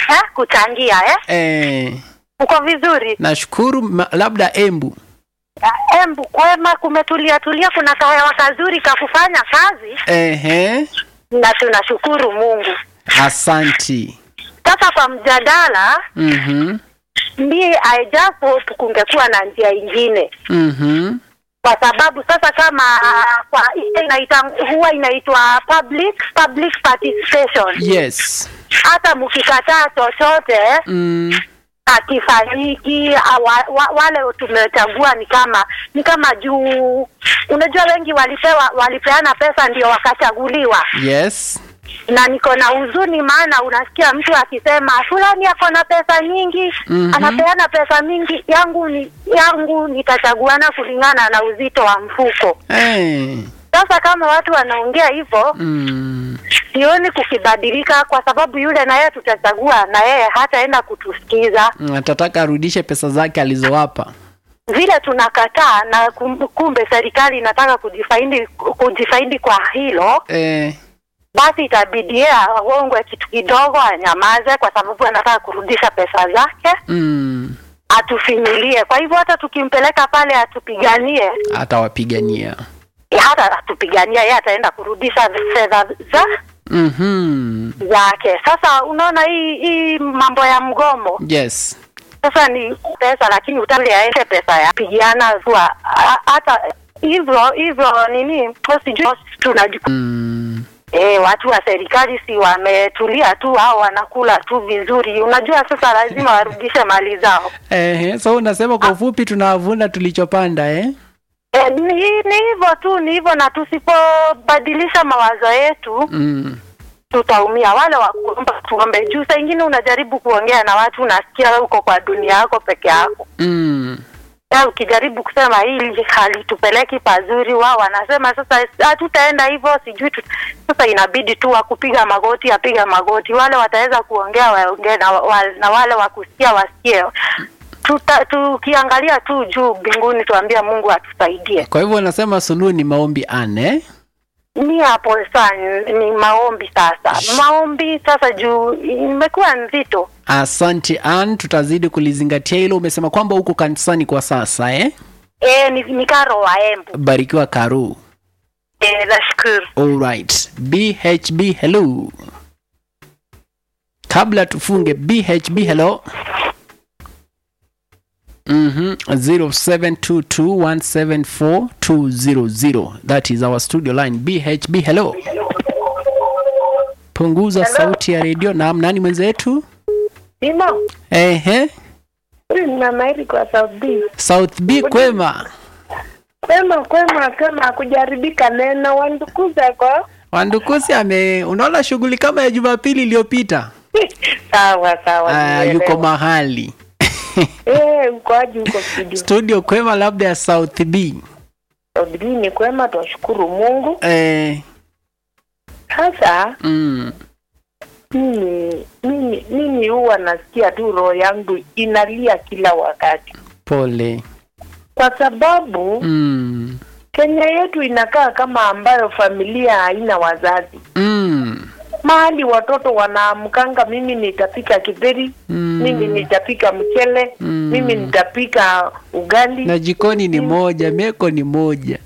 eh, kuchangia eh? Eh, Uko vizuri? nashukuru ma- labda Embu. Ah, Embu kwema, kumetulia tulia, kuna kahewa kazuri ka kufanya kazi Ehe, na tunashukuru Mungu. asanti. Sasa kwa mjadala, Mhm. mi I just hope kungekuwa na njia ingine Mhm. kwa sababu sasa kama ah, kwa ile inaita huwa inaitwa public public participation. Yes. Hata mkikataa chochote Mm. akifanyiki wa, wa, wale tumechagua ni kama ni kama juu, unajua wengi walipewa walipeana pesa ndio wakachaguliwa, Yes. na niko na huzuni, maana unasikia mtu akisema fulani ako na pesa nyingi Mhm. anapeana pesa mingi, yangu ni yangu nitachaguana kulingana na uzito wa mfuko. Eh. Sasa kama watu wanaongea hivyo, Mm. sioni kukibadilika, kwa sababu yule na yeye tutachagua na yeye hataenda kutusikiza Atataka arudishe pesa zake alizowapa. vile tunakataa, na kum- kumbe serikali inataka kujifaidi kujifaidi kwa hilo, Eh. basi itabidi yeye aongwe kitu kidogo, anyamaze, kwa sababu anataka kurudisha pesa zake, Mm. atufinyilie. Kwa hivyo hata tukimpeleka pale atupiganie, Atawapigania. hata atupigania, yeye ataenda kurudisha fedha za Mhm. zake. Sasa unaona hii hii mambo ya mgomo Yes. sasa ni pesa, lakini utali aende pesa ya pigiana kwa hata hivyo hivyo nini, sijui tunajua Mm. E, watu wa serikali si wametulia tu au wanakula tu vizuri. Unajua sasa lazima warudishe mali zao. Eh, so unasema kwa ufupi tunavuna tulichopanda eh? E, ni ni hivyo tu, ni hivyo, na tusipobadilisha mawazo yetu Mm. tutaumia. Wale wa kuomba tuombe juu, saa ingine unajaribu kuongea na watu, unasikia uko kwa dunia yako peke yako Mm. ya ukijaribu kusema hili halitupeleki pazuri, wao wanasema sasa hatutaenda hivyo, sijui tu. Sasa inabidi tu wakupiga magoti apiga magoti, wale wataweza kuongea waongee na, wa, na wale wakusikia wasikie. Tuta, tukiangalia tu juu mbinguni, tuambia Mungu atusaidie. Kwa hivyo unasema suluhu ni maombi ane? Ni hapo sana, ni maombi sasa, maombi sasa juu imekuwa nzito. Asante Ann, tutazidi kulizingatia hilo. Umesema kwamba uko kanisani kwa sasa eh? E, ni, ni karo wa Embu. Barikiwa Karu. E, nashukuru. Alright. BHB hello. Kabla tufunge BHB hello. Mhm. 0722174200. That is our studio line. BHB hello. Punguza sauti ya redio. Naam, nani mwenzetu? Simo, Ehe. huyu ni mama Eri kwa South B. South B kwema. Kwema kwema kama kujaribika neno wandukuza kwa Wandukusi ame unaona shughuli kama ya Jumapili iliyopita. sawa sawa. Ah, nimeelewa. yuko mahali. eh, ukoaji huko studio. Studio kwema labda ya South B. South B ni kwema, twashukuru Mungu. Eh, Sasa mm, mimi mimi mimi huwa nasikia tu roho yangu inalia kila wakati, pole. kwa sababu Mm, Kenya yetu inakaa kama ambayo familia haina wazazi mm, mahali watoto wanaamkanga, mimi nitapika kidheri mm. mimi nitapika mchele Mm. mimi nitapika ugali Na jikoni ni moja, meko ni moja.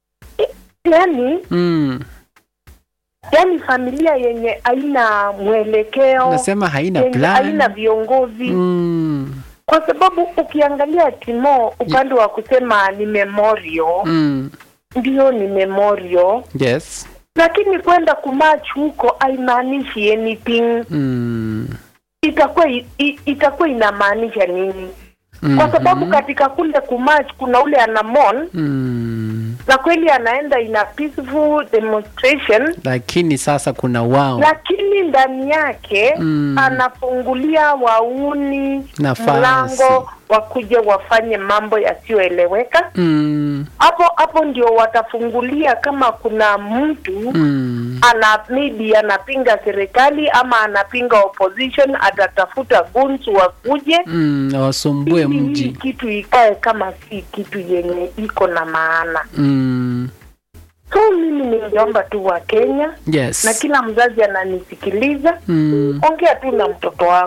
yani Mm. yani familia yenye haina mwelekeo Nasema haina yenye haina plan. viongozi Mm, kwa sababu ukiangalia timo upande wa kusema ni memorial mm. ndio ni memorial Yes. lakini kwenda kumach huko haimaanishi anything Mm. itakuwa i- i- itakuwa inamaanisha nini kwa sababu katika kule kumach kuna ule anamon Mm. na kweli anaenda ina peaceful demonstration Lakini sasa kuna wao. lakini ndani yake Mm. anafungulia wauni Nafasi. mlango wakuja wafanye mambo yasiyoeleweka Mm. hapo hapo ndio watafungulia kama kuna mtu Mm. ana maybe anapinga serikali ama anapinga opposition atatafuta guns wakuje Mm. Wasumbue ili hii mji. kitu ikae kama si kitu yenye iko na maana Mm. so mimi ningeomba tu wa Kenya Yes. na kila mzazi ananisikiliza Mm. ongea tu na mtoto wako